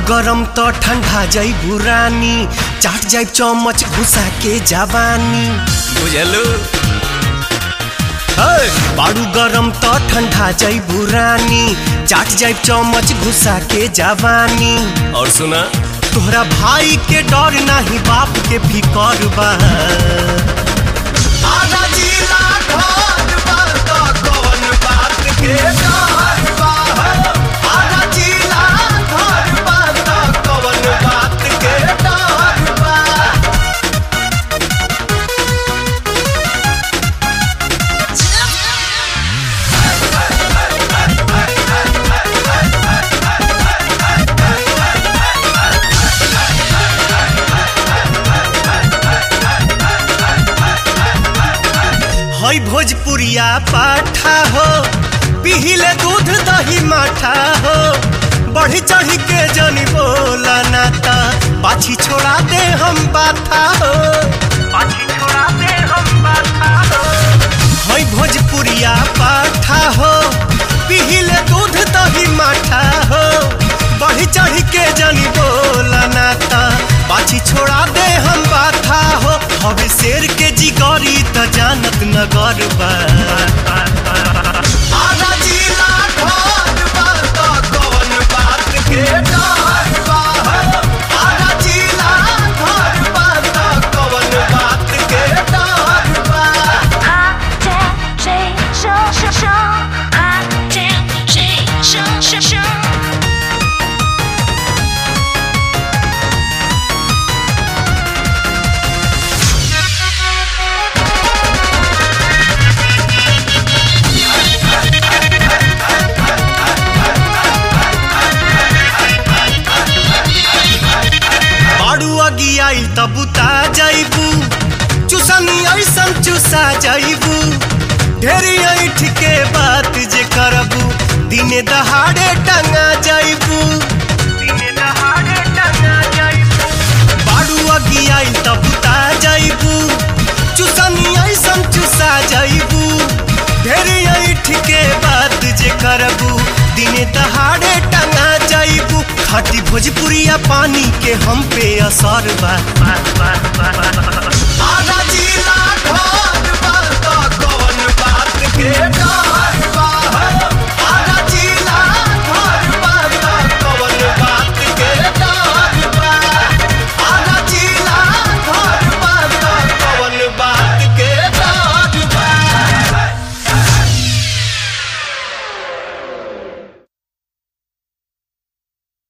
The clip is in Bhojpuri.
गरम त ठंडा जाइबू रानी चाट जाइब चमच घुसा के जवानी बुझलू बाड़ू गरम त ठंडा जाइबू रानी चाट जाइब चमच घुसा के जवानी और सुना तोहरा भाई के डर नाही बाप के फिकर बा आजा जिला घर बा त कौन बात के डर बा आजा जिला घर बा त कौन बात के डर बा हई भोजपुरिया पाठा हो पिहिले दूध दही माठा हो बढ़ी चढ़ी के जनी बोला नाता पाछी छोड़ा दे हम बाथा हो पाछी छोड़ा दे हम बाथा हो हई भोजपुरिया पाठा हो पिहिले दूध दही माठा हो बढ़ी चढ़ी के जनी बोला नाता पाछी छोड़ा दे हम बाथा हो हवे शेर के जिगरी त जानत नगर बा आजा जिला घर बा त कौन बात के डर बा आजा जिला घर बा त कौन बात के डर बा 啊，见谁生生生，啊，见谁生生生。 बाड़ू अगी आई तब बुता जाइबू चुसनी ऐसन चुसा जाइबू ढेरी ऐठ के बात जे करबू दिने दहाड़े टंगा जाइबू दिने दहाड़े टंगा जाइबू बाड़ू अगी आई तब बुता जाइबू चुसनी ऐसन चुसा जाइबू ढेरी ऐठ के बात जे करबू दिने दहाड़े टंगा जाइबू खाटी भोजपुरिया पानी के हम पे असर बा आजा जिला घर बा त कौन बात के डर